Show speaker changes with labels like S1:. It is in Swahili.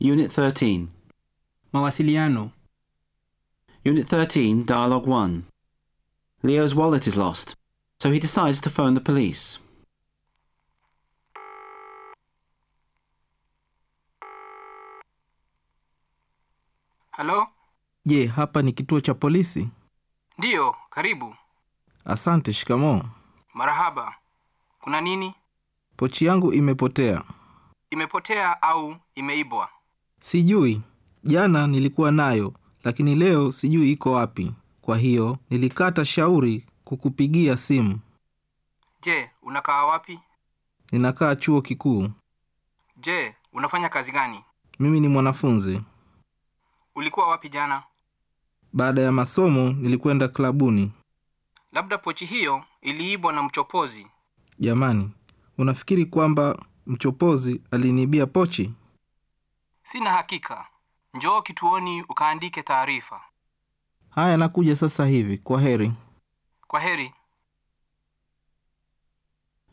S1: Unit 13.
S2: Mawasiliano.
S1: Unit 13, Dialogue 1. Leo's wallet is lost, so he decides to phone the police.
S3: Halo?
S4: Je, hapa ni kituo cha polisi?
S3: Ndiyo, karibu.
S4: Asante. Shikamoo.
S3: Marahaba. Kuna nini?
S4: Pochi yangu imepotea.
S3: Imepotea au imeibwa?
S4: Sijui. Jana nilikuwa nayo, lakini leo sijui iko wapi. Kwa hiyo nilikata shauri kukupigia simu.
S3: Je, unakaa wapi?
S4: Ninakaa chuo kikuu.
S3: Je, unafanya kazi gani?
S4: Mimi ni mwanafunzi.
S3: Ulikuwa wapi jana?
S4: Baada ya masomo nilikwenda klabuni.
S3: Labda pochi hiyo iliibwa na mchopozi.
S4: Jamani, unafikiri kwamba mchopozi aliniibia pochi?
S3: Sina hakika. Njoo kituoni ukaandike taarifa.
S4: Haya, nakuja sasa hivi. Kwa heri.
S3: Kwa heri.